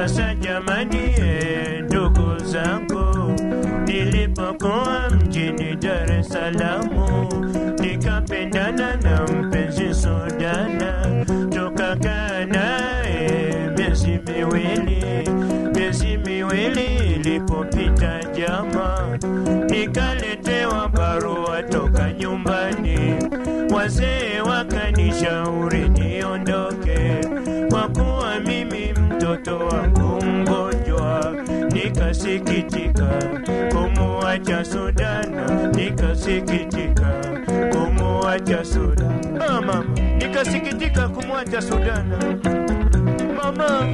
Sasa jamani, eh, ndugu zangu, nilipokuwa mjini Dar es Salaam nikapendana na mpenzi Sudana, tukakaa naye miezi miwili. Miezi miwili ilipopita, jama, nikaletewa barua toka nyumbani. Wazee wakanishauri niondoke kwa kuwa mimi mtoto wangu mgonjwa. Nikasikitika kumuacha Sudana, nikasikitika kumuacha Sudana. Ah, mama, nikasikitika kumwacha Sudana. Mama,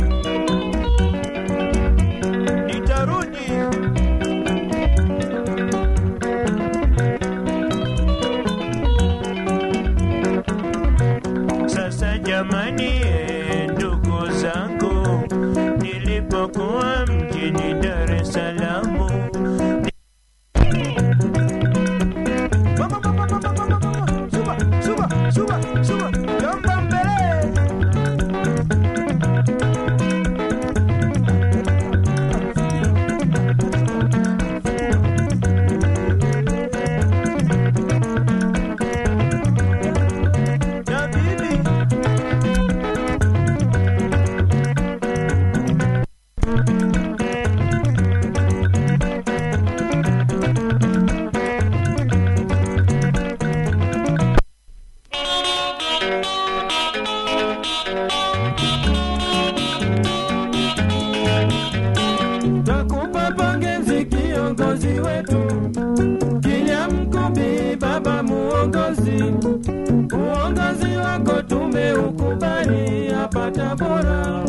nitarudi. Sasa jamani, eh, ndugu zangu, nilipokuwa mjini Dar es Salaam Mama, mama, mama, mama, mama, suba, suba, suba, suba, jomba mbele. Ya bibi. Takupa pongezi kiongozi wetu Kilian Mkumbi, baba muongozi. Uongozi wako tumeukubali hapa Tabora.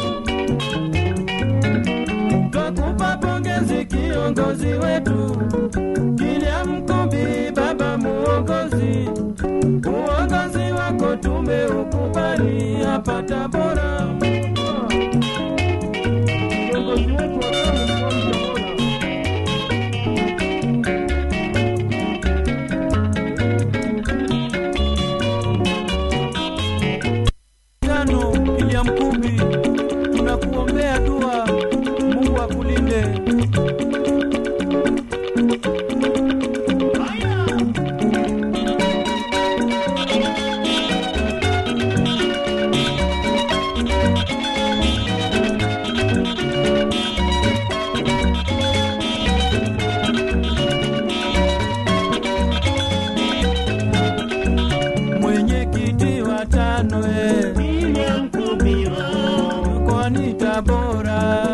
Twakupa pongezi kiongozi wetu Kilian Mkumbi, baba muongozi. Uongozi wako tumeukubali hapa Tabora. Kiongozi wetu wa Tabora. Tano William Kumbi, tunakuombea dua, Mungu akulinde. Mwenyekiti wa tano eh, William Kubiwa, mkoani Tabora